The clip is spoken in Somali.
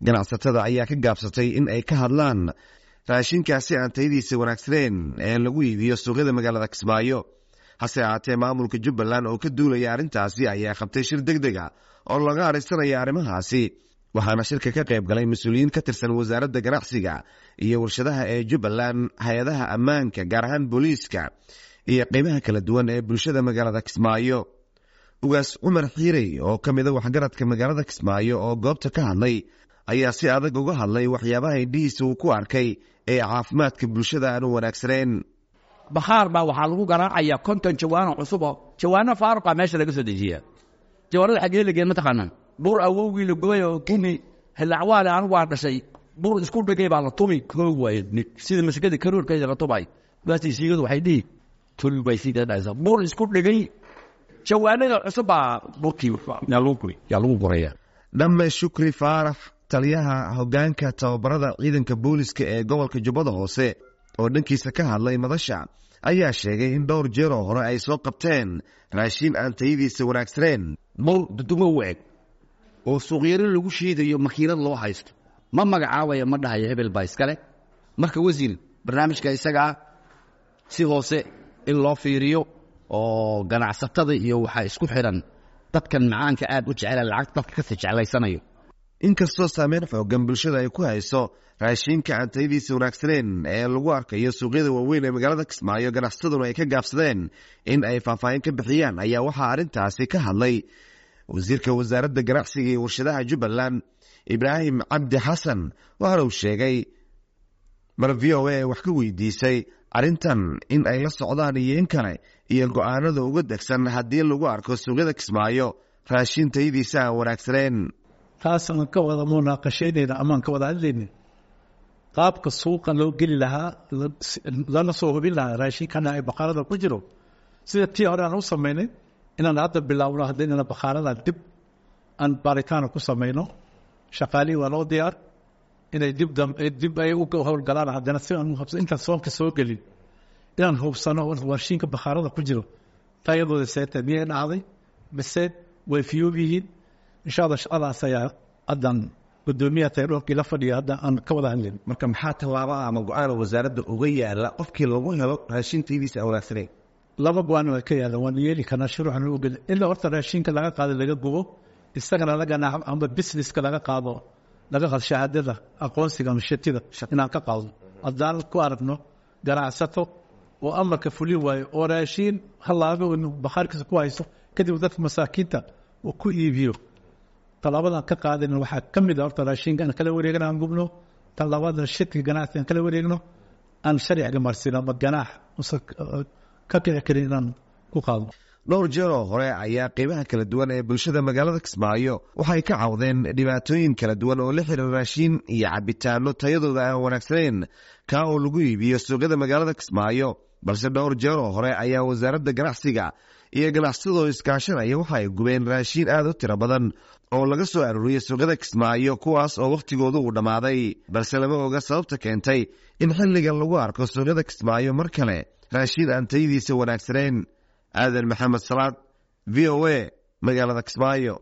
ganacsatada ayaa ka gaabsatay in ay ka hadlaan raashinkaasi aan tayadiisa wanaagsaneen ee lagu iibiyo suuqyada magaalada kismaayo hase ahaatee maamulka jubbaland oo ka duulaya arrintaasi ayaa qabtay shir deg deg a oo laga adhaysanaya arrimahaasi waxaana shirka ka qayb galay mas-uuliyiin ka tirsan wasaaradda ganacsiga iyo warshadaha ee jubbaland hay-adaha ammaanka gaar ahaan booliiska iyo qeybaha kala duwan ee bulshada magaalada kismaayo ugaas cumar xiirey oo ka mida waxgaradka magaalada kismaayo oo goobta ka hadlay ayaa si adag uga hadlay waxyaabaha indhihiisa uu ku arkay ee caafimaadka bulshada aan u wanaagsaneen bakhaar baa waxaa lagu garaacayaa konton jawaano cusubo jawaano faaruqa meesha laga soo dejiyaa jawaanada xaggee lageen mataqaanaa bur awowgii la gubay oo gumi hilacwaale anigu waa dhashay bur isku dhigay baa la tumi koog waay sida masikada karoorkeeda la tumay baastii siigadu waxay dhihi tul bay sii dhadhaysaa bur isku dhigay jawaanada cusub baa burkii yaa lagu gubay yaa lagu guraya dhamme shukri faarax taliyaha hoggaanka tababarada ciidanka booliska ee gobolka jubbada hoose oo dhankiisa ka hadlay madasha ayaa sheegay in dhowr jeeroo hore ay soo qabteen raashiin aan tayadiisa wanaagsaneen bur dudumo u eg oo suuqyaro lagu shiidayo makiinad loo haysto ma magacaabaya ma dhahayo hebel baa iskale marka wasiir barnaamijka isagaa si hoose in loo fiiriyo oo ganacsatada iyo waxaa isku xidhan dadkan macaanka aad u jecela lacagta dadka kasi jeclaysanayo inkastoo saameyn xoogan bulshada ay ku hayso raashiinka aan tayadiisa wanaagsaneen ee lagu arkayo suuqyada waaweyn ee magaalada kismaayo ganacsataduna ay ka gaabsadeen in ay faahfaahin ka bixiyaan ayaa waxaa arrintaasi ka hadlay wasiirka wasaaradda ganacsiga iyo warshadaha jubbaland ibraahim cabdi xasan waxaana uu sheegay mar v o a wax ka weydiisay arrintan in ay la socdaan iyo in kale iyo go-aanada uga degsan haddii lagu arko suuqyada kismaayo raashiin tayadiisa aan wanaagsaneen taasaan ka wada munaaqashaynayna amaan ka wada hadlaynin qaabka suuqa loo geli lahaa lana soo hubin lahaa raashinkana ay bakhaarada ku jiro sida tii hore aan u samaynay inaan hadda bilaawno haddaynana bakhaarada dib aan baaritaana ku samayno shaqaalihii waa loo diyaar inay dib dib ay u howlgalaan haddana si aan hubsan intaan soonka soo gelin inaan hubsano warshiinka bakhaarada ku jiro tayadooda seeta miyay dhacday mise way fiyoob yihiin insha allah shaqadaas ayaa haddan gudoomiyaha tayroorkii la fadhiya hadda aan ka wada hadlayn marka maxaa tallaaba ama go-aana wasaaradda uga yaala qofkii lagu helo raashin tayadiisa aan wanaagsaneyn laba go-aan waa ka yaalan waan yeeli karnaa shuruuxan u geli ilaa horta raashinka laga qaado laga gubo isagana laga naaxo ama businesska laga qaado laga qaado shahaadada aqoonsiga ama shatida inaan ka qaadno haddaan ku aragno ganacsato oo amarka fulin waayo oo raashiin halaabo bakhaarkiisa ku haysto kadib dadka masaakiinta uu ku iibiyo talaabadan ka qaadayna waxaa ka mid a horta raashinka aan kala wareegna aan gubno talabaadna shirkiga ganacsiga aan kala wareegno aan sharciga marsino ama ganaax usan ka kici karin inaan ku qaadno dhowr jeer oo hore ayaa qeybaha kala duwan ee bulshada magaalada kismaayo waxay ka cawdeen dhibaatooyin kala duwan oo la xiriira raashiin iyo cabitaano tayadooda aan wanaagsaneyn kaa oo lagu iibiyo suuqyada magaalada kismaayo balse dhowr jeer oo hore ayaa wasaaradda ganacsiga iyo ganacsatadoo iskaashanaya waxa ay gubeen raashiin aad u tiro badan oo laga soo arooriyey suuqyada kismaayo kuwaas oo wakhtigoodu uu dhammaaday balse lama oga sababta keentay in xilligan lagu arko suuqyada kismaayo mar kale raashiin aan tayadiisa wanaagsaneyn aadan maxamed salaad v o a magaalada kismaayo